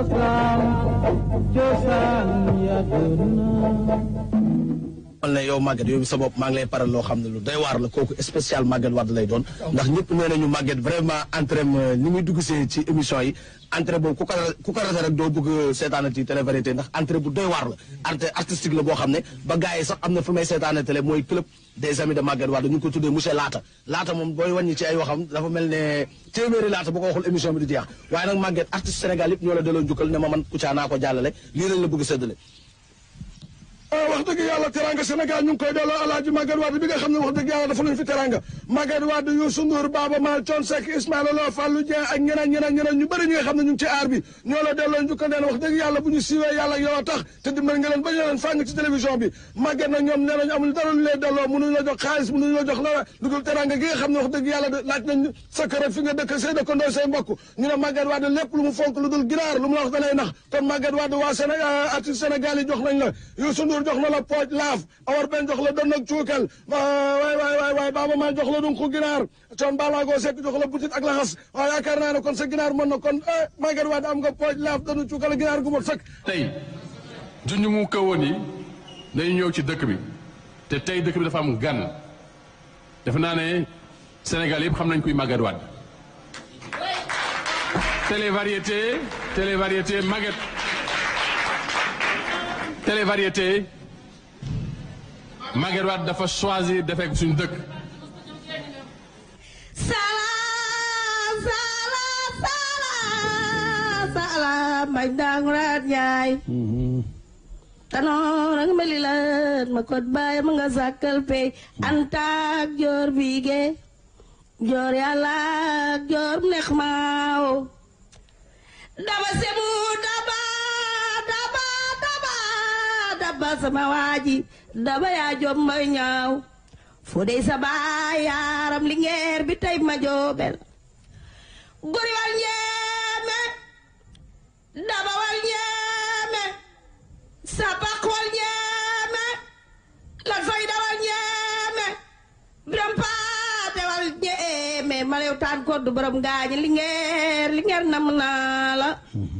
l'islam cosaan ya duna mal ne yow Maguette yow sa bopp maa ngi lay paral loo xam ne lu doy waar la kooku spécial Maguette Wade lay doon ndax ñëpp nee nañu Maguette vraiment entrée ni muy dugg see ci émission yi entrée boobu ku ko ku ko rate rek doo bëgg seetaana ci télé variété ndax entrée bu doy waar la entrée artistique la boo xam ne ba gars yi sax am na fu may seetaana télé mooy club des amis de Maguette Wade ñu ngi ko tuddee monsieur Laata Laata moom booy wàññi ci ay waxam dafa mel ne téeméeri Laata bu ko waxul émission bi du jeex waaye nag Maguette artiste Sénégal yëpp ñoo la delloo njukkal ne ma man Kouthia naa ko jàllale lii lañ la bëgg séddale wax dëgg yàlla teranga Sénégal ñu ngi koy delloo alaaji Maguette Wade bi nga xam ne wax dëgg yàlla dafa luñu fi teranga Maguette Wade Youssou Ndour Baba Maal Thione Seck Ismaïla Lo Fallou Dieng ak ñeneen ñeneen ñeneen ñu bëri ñi nga xam ne ñu ngi ci aar bi ñoo la delloo njukkal neen wax dëgg yàlla bu ñu siiwee yàlla ak yow a tax te dimbali nga leen ba ñu leen fàng ci télévision bi Maguette nag ñoom nee nañu amul dara lu lay delloo mënuñu la jox xaalis mënuñu la jox dara lu dul teranga gi nga xam ne wax dëgg yàlla laaj nañ sa kër fi nga dëkk say dëkkandoo say mbokk ñu ne Maguette Wade lépp lu mu fonk lu dul ginaar lu mu la wax da lay nax kon Maguette Wade waa Sénégal artiste Sénégal yi jox nañ la Youssou Ndour jox na la pooj laaf awar ben jox la don ak cuukal waay waay waay waay baaba maa jox la dun ku ginaar coon balaago sekk jox la butit ak laxas waaw yaakaar naa ne kon sa ginaar mën na kon Maguette Wade am nga pooj laaf donu cuukal ginaar gu mot sëkk tey junj mu kawoon yi dañu ñëw ci dëkk bi te tey dëkk bi dafa am gan defe naa ne Sénégal yëpp xam nañ kuy Maguette Wade télé variété télé variété Maguette télé variété Maguette Wade dafa choisir defee ko suñu dëkk Salam, salam, salam, salam, may dangurat ñaay. Tanoor ang malilan, makot bay mga sakal pe, antak jor bige, jor yalak, jor nekmao. Daba semu, daba, daba, daba, daba sama waji, daba ya jombay ñaaw. Fodé sa baay yaaram lingeer bi tey ma joobel gori wal ñeeme daba wal ñeeme sapak wal ñeeme lan fayda wal ñeeme biram paate wal ñeeme ma lew taan koddu borom gaañi lingeer lingeer nam naa la